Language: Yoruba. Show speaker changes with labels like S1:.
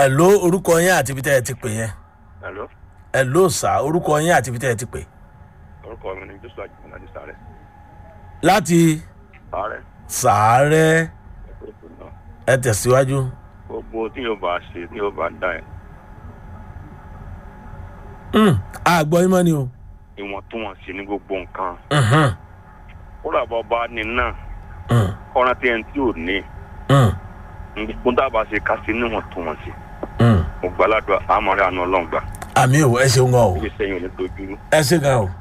S1: ẹ ló orúkọ yín àti ibi tẹ́ ẹ ti pè yẹn
S2: Hello,
S1: ẹ ló sà orúkọ yín àti ibi tẹ́ ẹ ti pè.
S2: orúkọ mi ni Joshua Jimoh láti sáré.
S1: láti
S2: Sáré,
S1: sàárẹ̀
S2: ẹ̀kọ́ ètò náà.
S1: ẹ tẹ̀síwájú.
S2: Gbogbo tí yóò bá ṣe tí yóò bá dá ẹ̀,
S1: Hmm, àgbọ̀ yín mọ́ ni o.
S2: ìwọ̀ntúnwọ̀nsì ní gbogbo nǹkan.
S1: Mhm,
S2: Kódà bọ́ bá ní náà,
S1: hmm,
S2: kọ́ran tí ẹni tí ò ní.
S1: hmm,
S2: Gbogbo dábàá ṣe ká sí níwọ̀ntúnwọ̀nsì.
S1: hmm.
S2: Mo gbàládùn àmọ́rẹ́ àánú ọlọ́run gbà.
S1: àmì ò ẹ ṣeun gan o
S2: Ibi sẹ́yìn ò ní dojú.
S1: ẹ ṣe gan o.